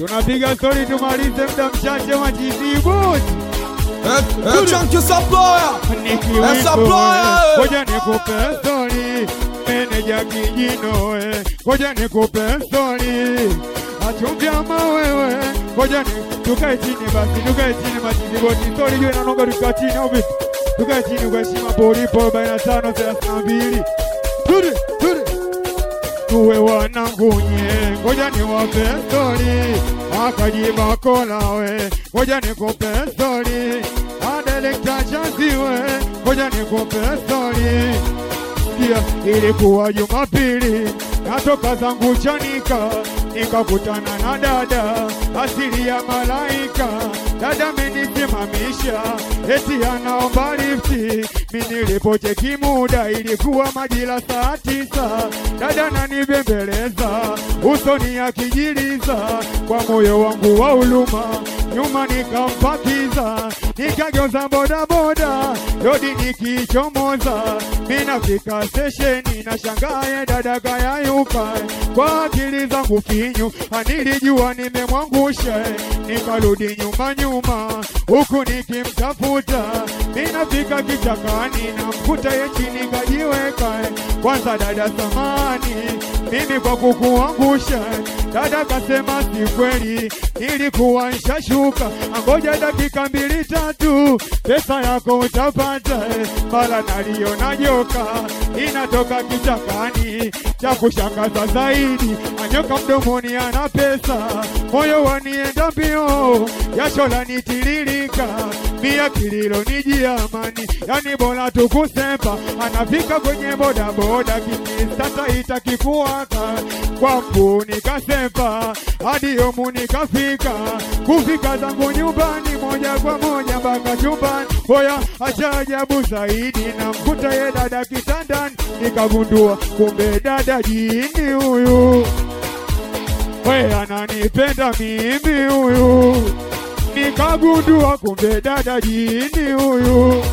tunapiga stori tumalize muda mchache majizibuti Eh, eh, Chunky Supplier. Eh, supplier, eh. Ngoja nikupe stori meneja kijino eh. Ngoja nikupe stori achumvyama wewe Ngoja ni tukae chini basi tukae chini majiziboti stori juu inanoga tukaa chini au vipi? Tukae chini kwa heshima polipo 45 32 Turi turi tuwe wanangunye, ngoja niwape stori, akajiba kolawe, ngoja nikupe stori, adelekta chaziwe, ngoja nikupe stori. Sikia, ilikuwa Jumapili, natoka zangu Chanika, nikakutana na dada asili ya malaika. Dada amenisimamisha eti anaomba lifti, mi nilipocheki muda ilikuwa majira saa tisa. Dada nanibembeleza usoni akijiliza, kwa moyo wangu wa huruma nyuma nikampakiza, nikageuza bodaboda lodi nikichomoza, minafika stesheni na shangaye dada kayayuka kwa akili zangu finyu, anilijua nimemwangusha, nikarudi nyuma nyuma huku nikimtafuta, minafika kichakani na mkuta ye chini kajiweka, kwanza dada samani mimi kwa kukuangusha. Dada kasema si kweli, nilikuwa nshashuka, angoja dakika mbili tatu, pesa yako utapata. Mara naliona joka inatoka kichakani, cha kushangaza zaidi, anyoka mdomoni ana pesa, moyo wanienda mbio, jasho lanitiririka, mia kililo nijiamani, yani bora tukusemba, anafika kwenye bodaboda kikisasa itakikuwaka kwangu nikasemba hadi yomu nikafika kufika zangu nyumbani moja kwa moja mpaka chumbani hoya acha ajabu zaidi na mkuta ye dada kitandani nikagundua kumbe dada jini huyu we ananipenda mimi huyu nikagundua kumbe dada jini huyu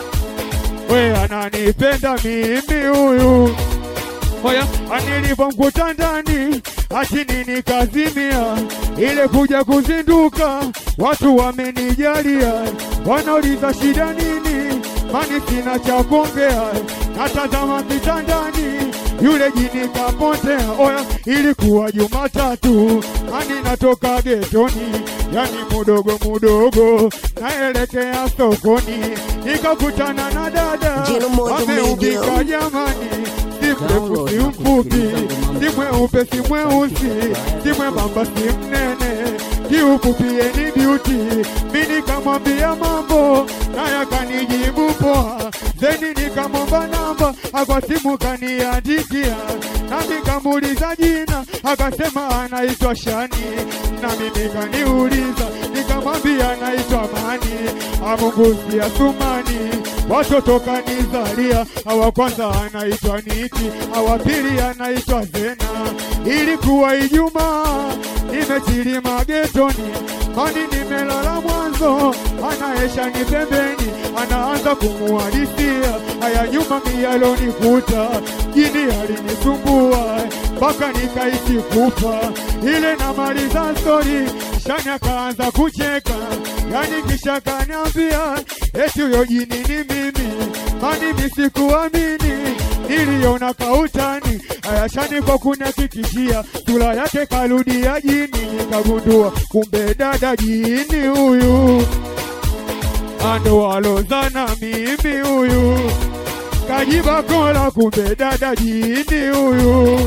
we ananipenda mimi huyu Oya, nilipomkuta ndani achini nikazimia, ile kuja kuzinduka, watu wamenijalia, wanauliza shida nini, mani sina cha kuongea, natazama kitandani yule jini kapotea. Oya, ilikuwa Jumatatu, ani natoka getoni, yani mudogo mudogo, naelekea sokoni, nikakutana na dada Jino moja ameubika media. jamani si mrefu si mfupi, si mweupe si mweusi, si mwembamba si mnene, kiufupi ni beauty. Mi nikamwambia mambo naye akanijibu poa, zeni nikamwomba namba akwa simu kaniandikia, nami kamuuliza jina akasema anaitwa Shani, na mimi kaniuliza nikamwambia anaitwa Mani, amungusia Sumani watoto kanizalia, awa kwanza anaitwa Niki, awa pili anaitwa Zena. Ilikuwa Ijumaa, nimechilima getoni, mani nimelala mwanzo, anaesha ni pembeni, anaanza kumuhadisia haya nyuma miyalonikuta, jini alinisumbua mpaka nikaisi kufa, ile namaliza stori, shani akaanza kucheka, yani kisha kaniambia eti huyo jini ni mimi, mani misikuamini, niliona kautani ayashani kwa kunihakikishia sura yake karudia jini, nikagundua kumbe dada jini huyu ando alozana mimi huyu kajiba kola, kumbe dada jini huyu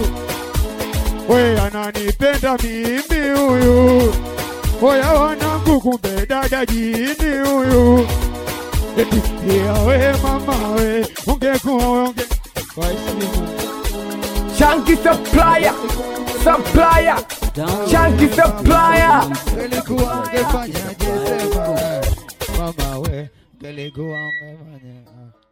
we ananipenda mimi huyu Oya wanangu, kumbe dada jini huyu. Eti pia we mama we, ungekuwa we unge kwa heshima Chunky supplier, supplier, chunky supplier. Ngelikuwa ungefanya jesema mama we, ngelikuwa ungefanya